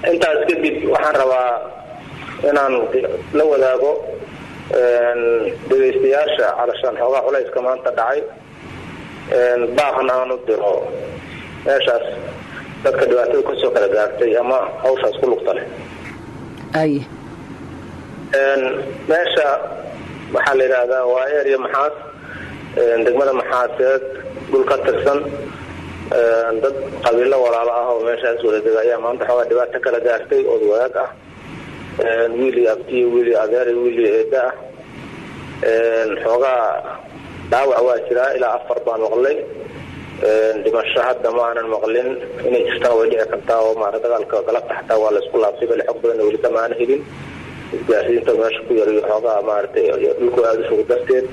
intaas kadib waxaan rabaa inaan la wadaago dhegaystayaasha calashaan xoogaa culayska maanta dhacay baaqna aan u diro meeshaas dadka dhibaatada kasoo kala gaartay ama hawshaas ku lugta leh ay meesha waxaa la yidhaahdaa waa area maxaas degmada maxaaseed dhul ka tirsan dad qabiilo walaalo ah oo meeshaas wadadega ayaa maanta xoogaa dhibaato kala gaartay ood wadaag ah wiili abtiyo wiili adeer iyo wiili eeda ah xoogaa dhaawac waa jiraa ilaa afar baan maqlay dhimasho hadda ma aanan maqlin inay jirtaan way dhici kartaa oo maara dagaalka galabta xataa waa laisku laabtay bale xog badanna weli kama aan helin isgaarsiinta meesha ku yar iyo xoogaa maaragtay dhulku aada u fog darteed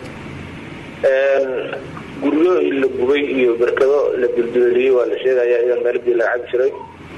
guryo la gubay iyo berkado la dulduleeliyey waa la sheegaya idan meelbii la cabi jiray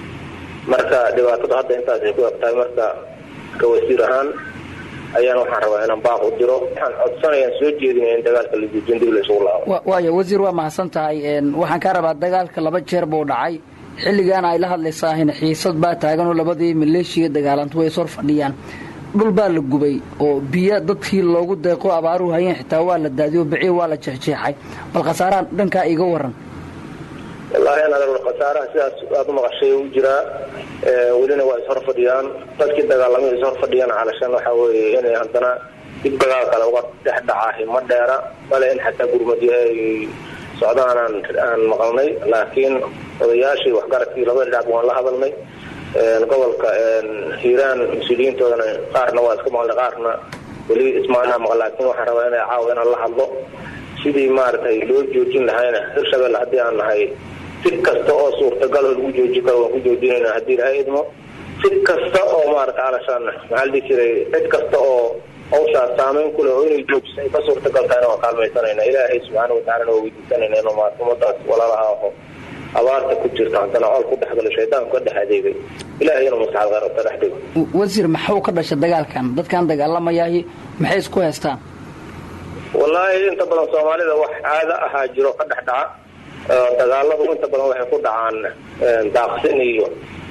marka dhibaatadu hadda intaasay ku egtahay marka ka wasiir ahaan ayaan waxaan rabaa inaan baaq u diro waxaan codsanayaan soo jeedinaya in dagaalka la joojin dib la isugu laabo waayo wasiir waa mahadsan tahay waxaan kaa rabaa dagaalka laba jeer buu dhacay xilligaana ay la hadlaysaahina xiisad baa taagan oo labadii maleeshiya dagaalantu way sor fadhiyaan dhul baa la gubay oo biyo dadkii loogu deeqo abaaruhu hayeen xitaa waa la daadiyo biciyo waa la jeexjeexay bal khasaaraha dhankaa iga waran wallaahi anadar khasaaraha sidaas aada u maqashay u jiraa welina waa ishor fadhiyaan dadkii dagaalamay ishor fadhiyaan calashaan waxaa weeye inay haddana dib dagaal kale uga dhex dhacaahi ma dheera bale in xataa gurmadyo ay socdaan aan aan maqalnay laakiin odayaashii waxgaradkii labada dhinac waan la hadalnay gobolka hiiraan mas-uuliyiintoodana qaarna waa iska maqlay qaarna weli ismaanaha maqal laakiin waxaan rabaa inay caawa inaan la hadlo sidii maaragtay loo joojin lahayna hirshabelle haddii aan nahay si kasta oo suurtagal lagu joojin karo waan ku joojinayna haddii ilahay idmo si kasta oo maarata calashaan maxaa la dhihi jiray cid kasta oo hawshaas saameyn ku leh oo inay joojiso ay ka suurtagal tahayna waan kaalmaysanayna ilaahay subxaana watacalana waa weydiisanayna inuu maarata ummadaas walaalaha aho abaarta ku jirta haddana col ku dhexgalo shaydaanku ka dhex adeegay ilahay inuu masaxad khayr ka dhex dhigo wasiir maxuu ka dhashay dagaalkan dadkan dagaalamayahi maxay isku haystaan wallaahi inta badan soomaalida wax caado ahaa jiro ka dhex dhaca dagaaladu inta badan waxay ku dhacaan daaqsin iyo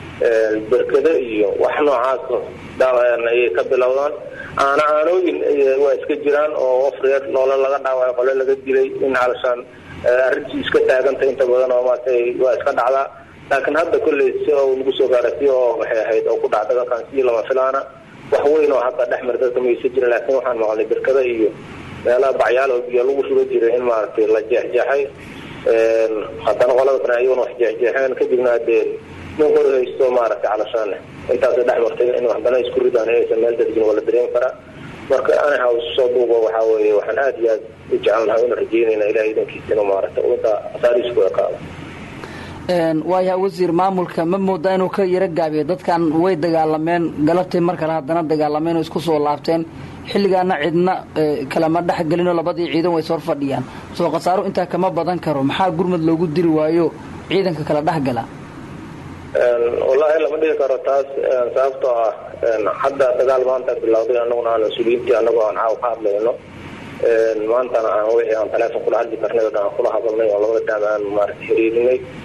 berkado iyo wax noocaas ayay ka bilowdaan aana aanooyin waa iska jiraan oo ofreer noola laga dhaawacay qole laga dilay in calashaan arrintii iska taaganta inta badan oo maaragtay waa iska dhacdaa laakiin hadda kolley si oo nagu soo gaara si oo maxay ahayd oo ku dhaca dagaalkan si lama filaana wax weyn oo hadda dhex mara dadka maysa jirin laakiin waxaan maqlay berkada iyo meelaha bacyaal oo biyo lagu shuga jiray in maaragtay la jeexjeexay haddana qolada kale ayaguna wax jeexjeexeen kadibna dee nin qori haysto maaragtay calashaan intaasay dhex martay in haddana isku ridaan inaysan meel dadjin waa la dareemi karaa marka anaha soo duuba waxaa weeye waxaan aada iyo aad u jecel lahaa inu rajeynayna ilahay idankiisa inuu maaragtay inta asaariis ku ekaado waayaha wasiir maamulka ma moodaa inuu ka yaro gaabiyo dadkan way dagaalameen galabtay mar kale haddana dagaalameen oo isku soo laabteen xilligaana cidna kalama dhexgelinoo labadii ciidan way sor fadhiyaan soo khasaaro intaa kama badan karo maxaa gurmad loogu diri waayo ciidanka kala dhexgala wallaahi lama dhihi karo taas sababtoo ah hadda dagaal maanta bilowday anaguna aan mas-uuliyiintii anagoo aan caaw ka hadlayno maantana aan wixii aan taleefon kula hadli karnay oo dhan aan kula hadalnay oo labada dhinac aan maarata xiriirinay